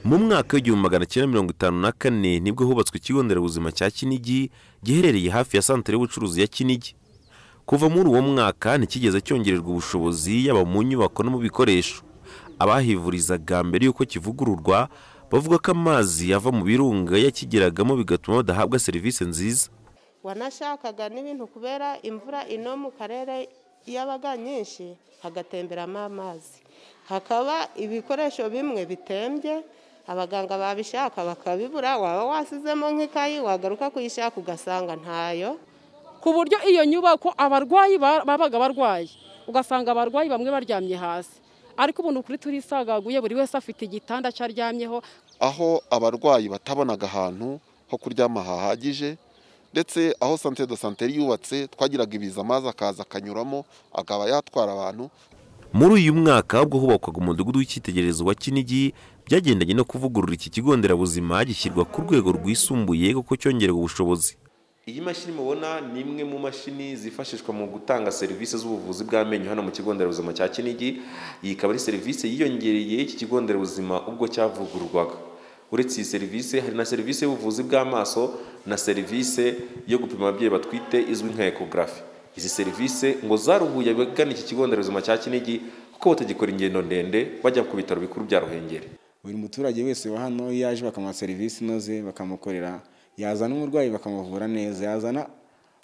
mu mwaka w'igihumbi magana cyenda mirongo itanu na kane nibwo hubatswe ikigo nderabuzima cya kinigi giherereye hafi ya santere y'ubucuruzi ya kinigi kuva muri uwo mwaka ntikigeze cyongererwa ubushobozi yaba mu nyubako no mu bikoresho abahivurizaga mbere y'uko kivugururwa bavuga ko amazi ava mu birunga yakigeragamo bigatuma badahabwa serivisi nziza wanashakaga n'ibintu kubera imvura ino mu karere yabaga nyinshi hagatemberamo amazi hakaba ibikoresho bimwe bitembye abaganga babishaka bakabibura waba wasizemo nk'ikayi wagaruka kuyishaka ugasanga ntayo ku buryo iyo nyubako abarwayi babaga barwaye ugasanga abarwayi bamwe baryamye hasi ariko ubu ukuri turisagaguye buri wese afite igitanda cyo aryamyeho aho abarwayi batabonaga ahantu ho kuryama hahagije ndetse aho santere do santere yubatse twagiraga ibiza amazi akaza akanyuramo akaba yatwara abantu muri uyu mwaka ubwo hubakwaga umudugudu w'icyitegererezo wa kinigi byagendanye no kuvugurura iki kigo nderabuzima gishyirwa ku rwego rwisumbuye kuko cyongerewe ubushobozi iyi mashini mubona ni imwe mu mashini zifashishwa mu gutanga serivisi z'ubuvuzi bw'amenyo hano mu kigo nderabuzima cya kinigi iyi ikaba ari serivisi yiyongereye iki kigo nderabuzima ubwo cyavugururwaga uretse iyi serivisi hari na serivisi y'ubuvuzi bw'amaso na serivisi yo gupima ababyeyi batwite izwi nka ekogarafi izi serivisi ngo zaruhuye abagana iki kigo nderabuzima cya kinigi kuko batagikora ingendo ndende bajya ku bitaro bikuru bya ruhengeri buri muturage wese wa hano iyo yaje bakamuha serivisi inoze bakamukorera yazana umurwayi bakamuvura neza yazana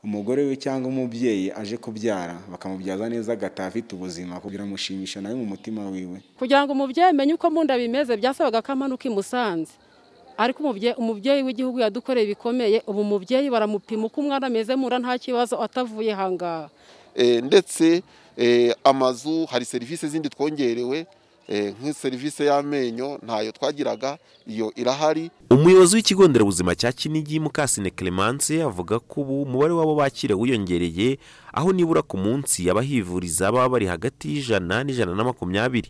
umugore we cyangwa umubyeyi aje kubyara bakamubyaza neza agataha afite ubuzima kugira amushimishe nawe mu mutima wiwe kugira ngo umubyeyi amenye uko mu nda bimeze byasabaga ko amanuka i musanze ariko umubyeyi w'igihugu yadukoreye bikomeye ubu umubyeyi baramupima uko umwana ameze mura nta kibazo atavuye ahangaha ndetse amazu hari serivisi zindi twongerewe nk'iserivisi y'amenyo ntayo twagiraga iyo irahari umuyobozi w'ikigo nderabuzima cya kinigi mukasine clemence avuga ko ubu umubare w'abo bakira wiyongereye aho nibura ku munsi abahivuriza baba bari hagati y'ijana n'ijana na makumyabiri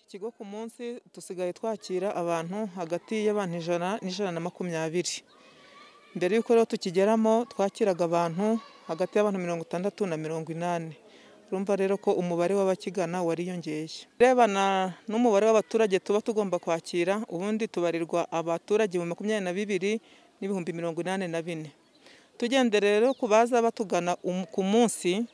ikigo ku munsi dusigaye twakira abantu hagati y'abantu ijana n'ijana na makumyabiri mbere y'uko rero tukigeramo twakiraga abantu hagati y'abantu mirongo itandatu na mirongo inani urumva rero ko umubare w'abakigana wariyongeye urebana n'umubare w'abaturage tuba tugomba kwakira ubundi tubarirwa abaturage mu makumyabiri na bibiri n'ibihumbi mirongo inani na bine tugende rero ku baza batugana ku munsi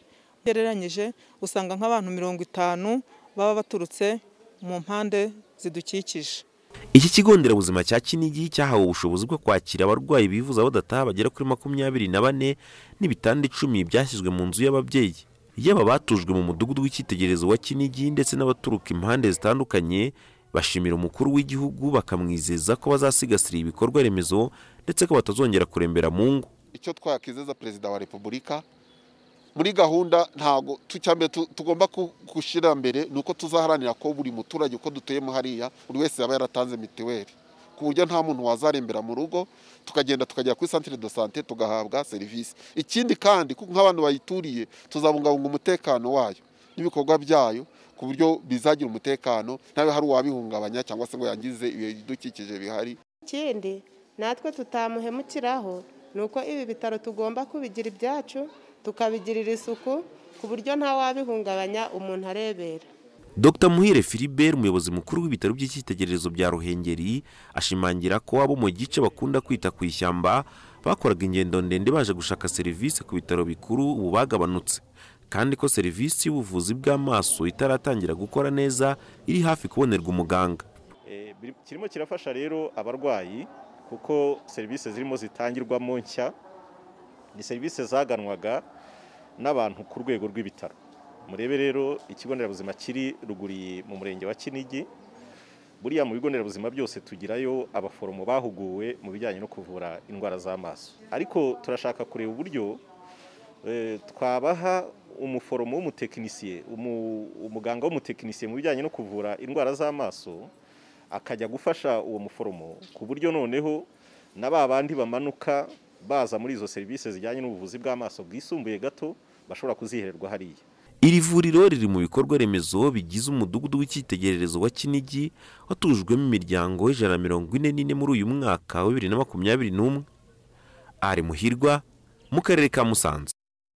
ugereranyije usanga nk'abantu mirongo itanu baba baturutse mu mpande zidukikije iki kigo nderabuzima cya kinigi cyahawe ubushobozi bwo kwakira abarwayi bivuza badataha bagera kuri makumyabiri na bane n'ibitanda icumi byashyizwe mu nzu y'ababyeyi yaba batujwe mu mudugudu w'icyitegererezo wa kinigi ndetse n'abaturuka impande zitandukanye bashimira umukuru w'igihugu bakamwizeza ko bazasigasira ibikorwa remezo ndetse ko batazongera kurembera mu ngo icyo twakizeza perezida wa repubulika muri gahunda ntabwo tucyambere tugomba gushyira mbere ni uko tuzaharanira ko buri muturage uko dutuyemo hariya buri wese yaba yaratanze mituweli ku buryo nta muntu wazarembera mu rugo tukagenda tukajya kuri santire do sante tugahabwa serivisi ikindi kandi kuko nk'abantu bayituriye tuzabungabunga umutekano wayo n'ibikorwa byayo ku buryo bizagira umutekano ntawe hari uwabihungabanya cyangwa se ngo yangize ibidukikije bihari ikindi natwe tutamuhemukiraho ni uko ibi bitaro tugomba kubigira ibyacu tukabigirira isuku ku buryo ntawabihungabanya umuntu arebera dr muhire philibert umuyobozi mukuru w'ibitaro by'icyitegererezo bya ruhengeri ashimangira ko abo mu gice bakunda kwita ku ishyamba bakoraga ingendo ndende baje gushaka serivisi ku bitaro bikuru ubu bagabanutse kandi ko serivisi y'ubuvuzi bw'amaso itaratangira gukora neza iri hafi kubonerwa umuganga kirimo kirafasha rero abarwayi kuko serivisi zirimo zitangirwamo nshya ni serivisi zaganwaga n'abantu ku rwego rw'ibitaro murebe rero ikigo nderabuzima kiri ruguriye mu murenge wa kinigi buriya mu bigo nderabuzima byose tugirayo abaforomo bahuguwe mu bijyanye no kuvura indwara z'amaso ariko turashaka kureba uburyo twabaha umuforomo w'umutekinisiye umuganga w'umutekinisiye mu bijyanye no kuvura indwara z'amaso akajya gufasha uwo muforomo ku buryo noneho na ba bandi bamanuka baza muri izo serivisi zijyanye n'ubuvuzi bw'amaso bwisumbuye gato bashobora kuzihererwa hariya iri vuriro riri mu bikorwa remezo bigize umudugudu w'icyitegererezo wa kinigi watujwemo imiryango ijana na mirongo ine n'ine muri uyu mwaka wa bibiri na makumyabiri n'umwe ari muhirwa mu karere ka musanze